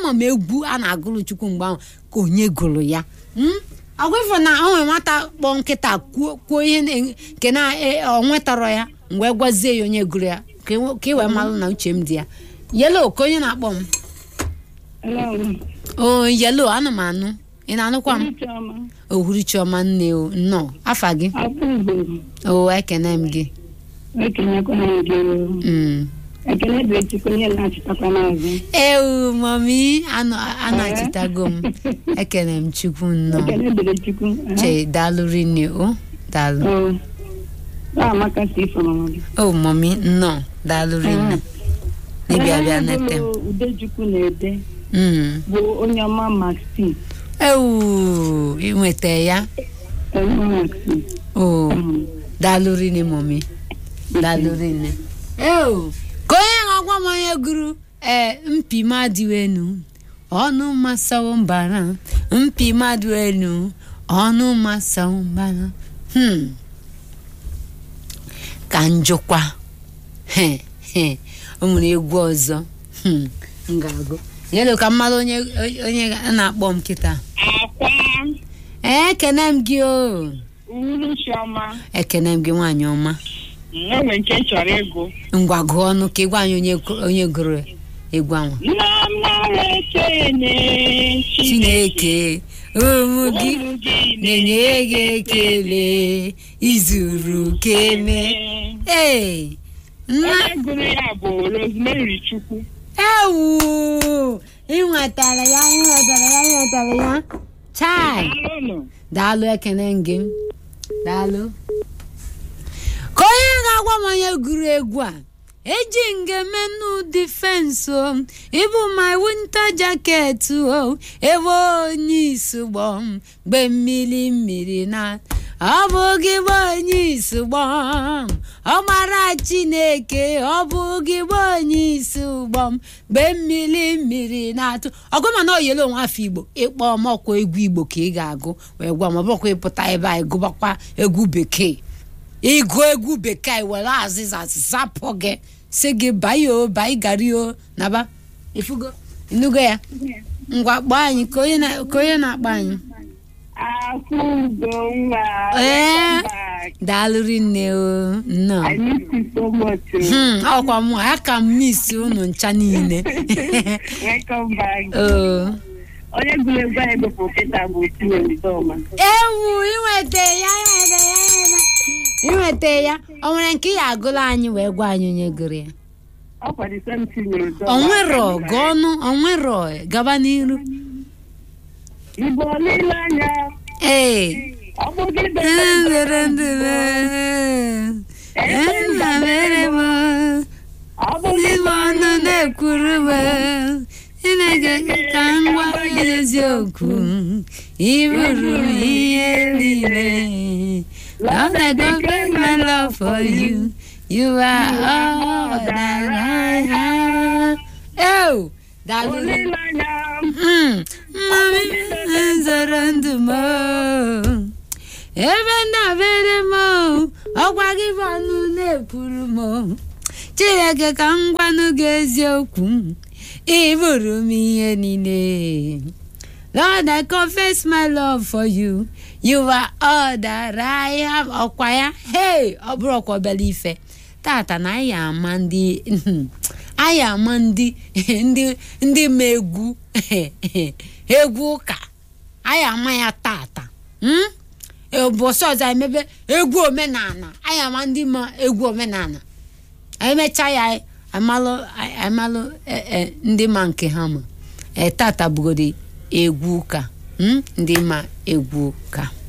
ama m egwu a na-agụrụ chukwu mgbe ahụ ka onye gụrụ ya agwa ifo na o nwere nwata kpọọ nkịta kwuo kwuo ihe na- nke na e- ọ nwetara ya mgbe gwazie ya onye gụrụ ya ka e- ka ị wee malụ na uche m dị ya yelo ka onye na-akpọ m o yelo ana m anụ ị na-anụkwa m ohuruchiọma nne o nnọọ afa gị o ekene m gị Mm. ekele dị chukwu onye na-achịtakwa n'azụ ewu mami anọ anachitago m ekene m chukwu nnọọ ekele dịrị chukwu che daalụ rinne o daalụ amaka si ifo mama gị o mami nnọọ daalụ rinne n'ịbịa bịa nete m udechukwu na-ede Mm. bụ onye ọma maxi ewu inweta ya onye maxi o daalụ rinne mami daalụ rinne ewu ka onye ga-agwa m onye gụrụ ee mpi mmadụ enu ọnụ masawo mbara mpi mmadụ enu ọnụ masawo mbara hmm. ka njụkwa he he o nwere egwu ọzọ hmm. m ga-agụ yelo ka mmadụ onye onye a na-akpọ m kịta akwa ee ekene m gị o uhuruchi ọma ekene m gị nwaanyị ọma enwe nke chọrọ ịgụ ngwa gụọ ọnụ ka ị gwa anyị onye onye gụrụ egwu ahụ nna mara ekene chineke ụmụ gị ụmụ gị na-enye gị ekele izuru keme ee nna onye gụrụ ya bụ rosemary chukwu ewu ịnwetara ya ịnwetara ya ịnwetara ya chai alụnụ daalụ ekene gị daalụ ka onye ga-agwa m onye gụrụ egwu a eji ngemenu difensi o ịbụ my winter jacket o ebe onye isugbo m mgbe mmiri mmiri na ọ bụ gị bụ onye isugbo m ọmara chineke ọ bụ gị bụ onye isi ụgbọ m mgbe mmiri mmiri na-atụ ọgụma na oyele onwe afọ igbo ịkpọ mọkwa egwu igbo ka ị ga-agụ wee gwa m ọ bụrụkwa ịpụta ebe a ịgụbakwa egwu bekee ịgụ egwu bekee were azịza zapụ gị si gị bayo bai gario naba ifugo inugo ya ngwa kpọọ anyị ka onye na- ka onye na-akpọ anyị akwụgo nwa Ee. daalụrị nne o nnọọ I miss you so much. oh. Hmm, ọkwa m a ka m misi unu ncha niile Welcome back. oo onye gụrụ egwu anyị gụpụ kịta bụ Chiwemidoma. ewu inweta ya inweta ya inweta- inweta ya o nwere nke ị agụla anyị wee gwa anyị onye gụrụ ya ọ kwado same Chiwemidoma. onwero gụ ọnụ onwero gaba n'iru Igbo olileanya ee ọ bụ gị ndere ndere nna mere m ọ bụ gị igbe ọnụ na-ekwuru m Chineke ka m gwa gị eziokwu ịbụrụ m ihe niile Lord, I confess my love for you. You are all that I have. Oh, daalụ. olileanya Mm, Mami, nzọrọ ndụ m. Ebe ndabere m, ọkwa gị bụ ọnụ na-ekwuru m. Chineke ka m gwanụ gị eziokwu. Ị bụrụ m ihe niile. Lord, I confess my love for you. You are all that I have. Ọkwa ya? Hey, ọ bụrụ ọkwa obere ife. Tata na anyị ama ndị anyị ama ndị ndị ndị ma egwu egwu ụka anyị ama ya tata hmm? ụbọchị ọzọ anyị mebe egwu omenala anyị ama ndị ma egwu omenala anyị mechaa ya amalụ amalụ eh, eh, ndị ma nke ha ma Eh, tata bugodi egwu ụka hmm? ndị ma egwu ụka